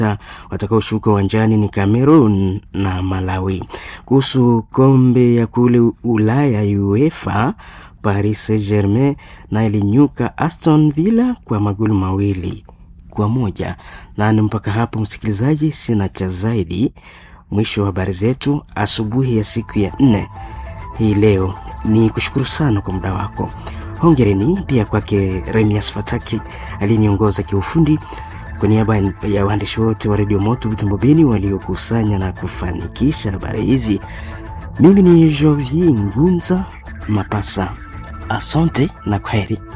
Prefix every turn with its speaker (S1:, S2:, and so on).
S1: watakaoshuka uwanjani ni Cameroon na Malawi. Kuhusu kombe ya kule Ulaya UEFA, Paris Saint-Germain na ilinyuka Aston Villa kwa magoli mawili kwa moja. Nani mpaka hapo, msikilizaji, sina cha zaidi. Mwisho wa habari zetu asubuhi ya siku ya nne hii leo. Ni kushukuru sana kwa muda wako. Hongereni pia kwake Remias Fataki aliyeniongoza kiufundi. Kwa niaba ya waandishi wote wa redio Moto Butembo Beni waliokusanya na kufanikisha habari hizi, mimi ni Jovier Ngunza Mapasa. Asante na kwaheri.